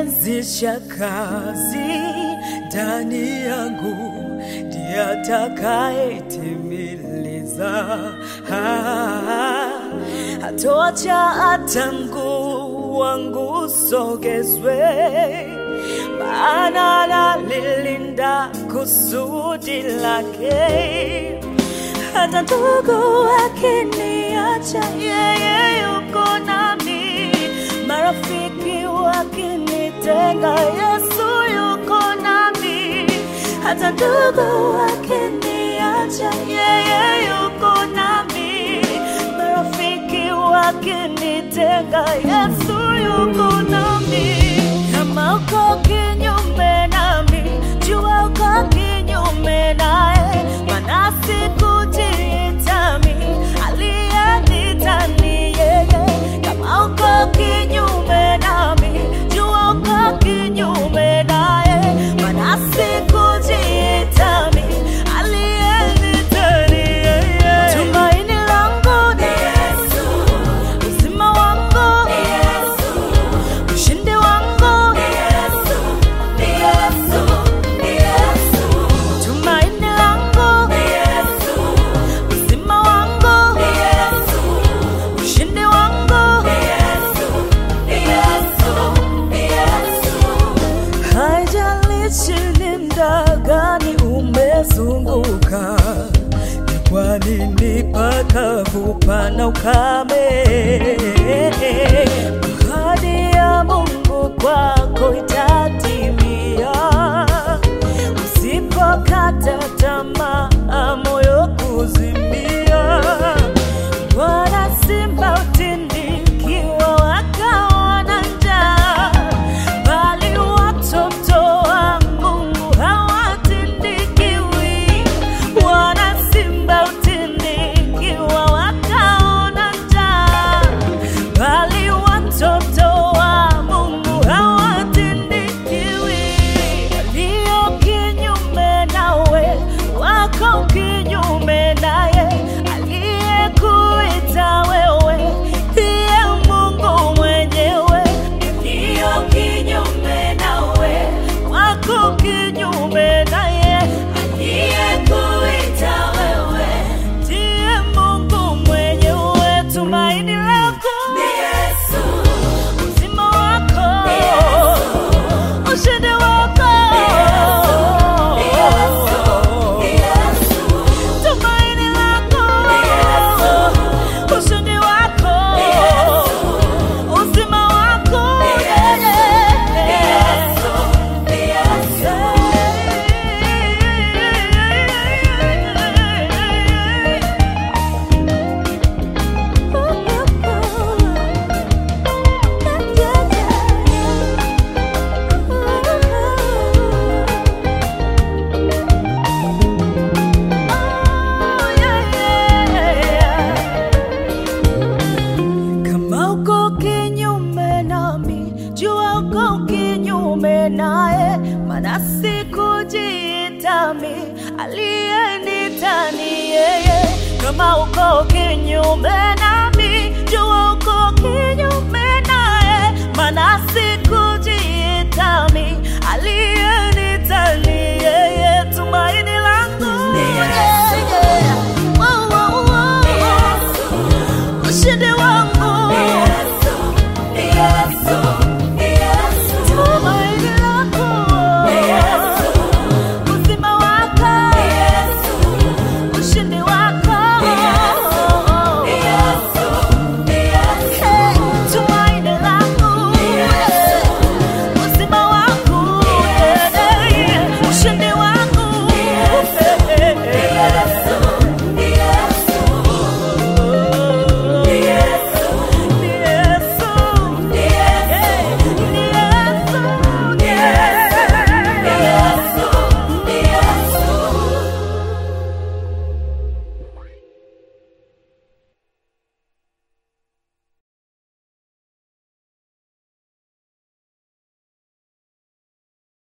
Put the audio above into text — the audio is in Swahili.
aliyeanzisha kazi ndani yangu ndiye atakayetimiliza. Ah, Hatoacha hata mguu wangu usogezwe, maana analilinda kusudi lake hata ndugu akiniacha, yeye yuko nami. Marafiki wakinitenga, Yesu yuko nami. Hata ndugu akiniacha, yeye yuko nami. Marafiki wakinitenga, Yesu yuko nami. Kama uko kinyume nami, jua uko kinyume naye, maana sikujitami, aliyenita ni yeye. Kama uko kinyume nami, jua uko kinyume naye, maana sikujitami, aliyenita ni yeye. Tumaini langu ni Yesu, uzima wangu ni Yesu, ushindi wangu ni Yesu, ni Yesu, ni Yesu. Tumaini langu ni Yesu, uzima wangu ni Yesu, ushindi wangu ni Yesu, ni Yesu, ni Yesu. Haijalishi ni muda gani umezunguka, ni kwa nini pakavu pana ukame? Ahadi ya Mungu kwako itatimia, usipokata tamaa, moyo kuzimia. Bwana simba utindikiwa wakaona njaa, bali watoto wa Mungu hawatindikiwi. Bwana simba utindikiwa wakaona njaa, bali watoto wa Mungu hawatindikiwi. Walio kinyume nawe wako kinyume naye, aliyekuita wewe ndiye Mungu mwenyewe. Walio kinyume nawe wako kinyume naye, aliyekuita wewe ndiye Mungu mwenyewe. Tumaini lako ni Yesu, uzima wako ni Yesu, ushindi wako ni Yesu, ni Yesu. Tumaini lako ni Yesu, ushindi wako ni Yesu, uzima wako ni Yesu, ni Yesu. Kama uko kinyume nami, jua uko kinyume naye, maana sikujitami, aliyenita ni yeye. Kama uko kinyume nami, jua uko kinyume naye, maana sikujitami, aliye